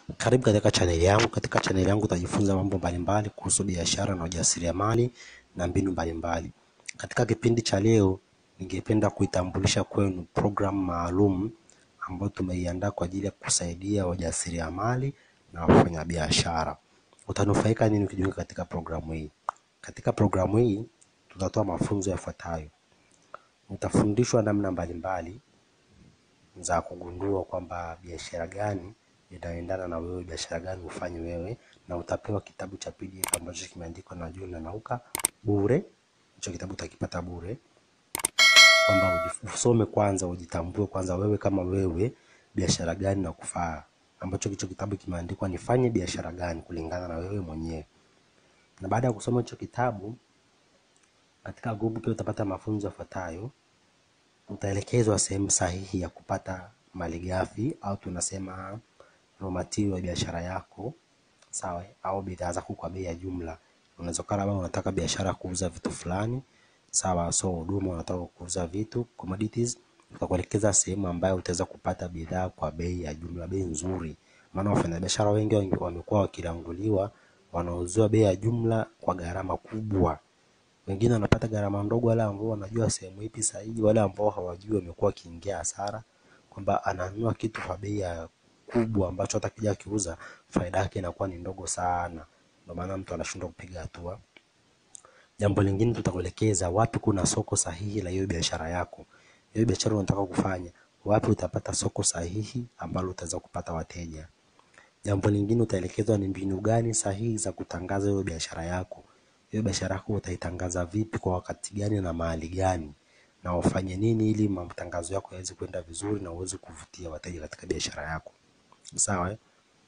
Karibu katika chaneli yangu. Katika chaneli yangu utajifunza mambo mbalimbali kuhusu biashara na ujasiriamali na mbinu mbalimbali. Katika kipindi cha leo, ningependa kuitambulisha kwenu programu maalum ambayo tumeiandaa kwa ajili ya kusaidia wajasiriamali na wafanyabiashara. Utanufaika nini ukijiunga katika programu hii? Katika programu hii tutatoa mafunzo yafuatayo. Utafundishwa namna mbalimbali za kugundua kwamba biashara gani inaendana na wewe, biashara gani ufanye wewe, na utapewa kitabu cha PDF ambacho kimeandikwa na John Nanauka bure. Hicho kitabu utakipata bure, kwamba usome kwanza, ujitambue kwanza wewe kama wewe, biashara gani na kufaa, ambacho hicho kitabu kimeandikwa nifanye biashara gani kulingana na wewe mwenyewe. Na baada ya kusoma hicho kitabu, katika grupu pia utapata mafunzo yafuatayo utaelekezwa sehemu sahihi ya kupata malighafi au tunasema raw material ya biashara yako, sawa, au bidhaa zako kwa bei ya jumla. Unaweza kuwa labda unataka biashara ya kuuza vitu fulani, sawa, so huduma unataka kuuza vitu commodities, tutakuelekeza sehemu ambayo utaweza kupata bidhaa kwa bei ya jumla, bei nzuri. Maana wafanyabiashara wengi wamekuwa wakilanguliwa, wanauziwa bei ya jumla kwa gharama kubwa wengine wanapata gharama ndogo, wale ambao wanajua sehemu ipi sahihi. Wale ambao hawajui wamekuwa wakiingia hasara, kwamba ananunua kitu kwa bei ya kubwa ambacho hata kija akiuza faida yake inakuwa ni ndogo sana, ndio maana mtu anashindwa kupiga hatua. Jambo lingine, tutakuelekeza wapi kuna soko sahihi la hiyo biashara yako. Hiyo biashara unataka kufanya, wapi utapata soko sahihi ambalo utaweza kupata wateja. Jambo lingine, utaelekezwa ni mbinu gani sahihi za kutangaza hiyo biashara yako hiyo biashara yako utaitangaza vipi, kwa wakati gani na mahali gani, na ufanye nini ili matangazo yako yaweze kwenda vizuri na uweze kuvutia wateja katika biashara yako. Sawa eh?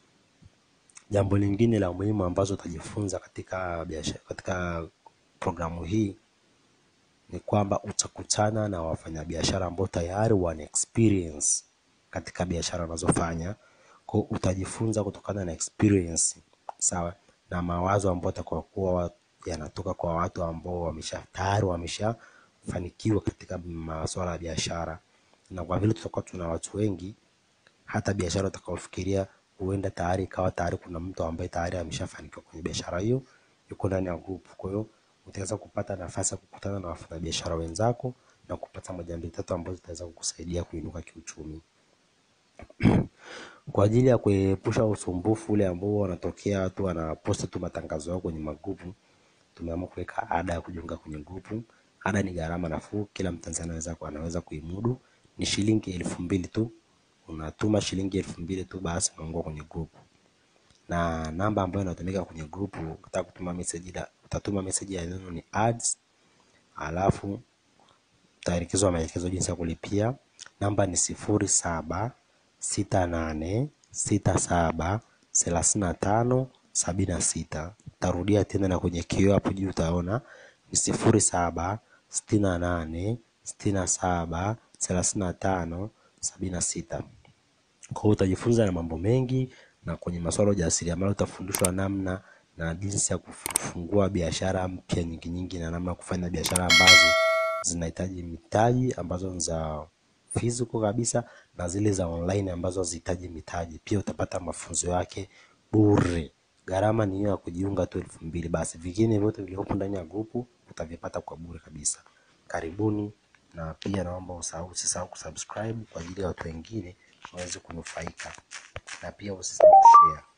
Jambo lingine la muhimu ambazo utajifunza katika biashara, katika programu hii ni kwamba utakutana na wafanyabiashara ambao tayari wana experience katika biashara wanazofanya. Kwa utajifunza kutokana na experience, sawa, na mawazo ambayo atakuwa yanatoka kwa watu ambao wamesha tayari wameshafanikiwa katika masuala ya biashara, na kwa vile tutakuwa tuna watu wengi, hata biashara utakaofikiria huenda tayari ikawa tayari kuna mtu ambaye tayari ameshafanikiwa kwenye biashara hiyo, yuko ndani ya group. Kwa hiyo utaweza kupata nafasi ya kukutana na wafanyabiashara wenzako na kupata moja mbili tatu ambazo zitaweza kukusaidia kuinuka kiuchumi. Kwa ajili ya kuepusha usumbufu ule ambao wanatokea watu wanaposti tu matangazo yao kwenye magrupu tumeamua kuweka ada ya kujiunga kwenye grupu. Ada ni gharama nafuu, kila Mtanzania anaweza anaweza kuimudu, ni shilingi elfu mbili tu. Unatuma shilingi elfu mbili tu, basi unaungwa kwenye grupu, na namba ambayo inatumika kwenye grupu, ukitaka kutuma message, ila utatuma message ya neno ni ads, alafu utaelekezwa maelekezo jinsi ya kulipia. Namba ni sifuri saba sita nane sita saba thelathini na tano sabini na sita. Tarudia tena na kwenye kioo hapo juu utaona ni sifuri saba sitini na nane sitini na saba thelathini na tano sabini na sita. Kwa hiyo utajifunza na mambo mengi, na kwenye masuala ya ujasiriamali utafundishwa namna na jinsi ya kufungua biashara mpya nyingi nyingi, na namna ya kufanya biashara ambazo zinahitaji mitaji ambazo ni za physical kabisa na zile za online ambazo hazihitaji mitaji. Pia utapata mafunzo yake bure. Gharama ni hiyo ya kujiunga tu elfu mbili. Basi vingine vyote vilivyopo ndani ya grupu utavipata kwa bure kabisa. Karibuni, na pia naomba usahau usisahau kusubscribe kwa ajili ya watu wengine waweze kunufaika, na pia usisahau kushare.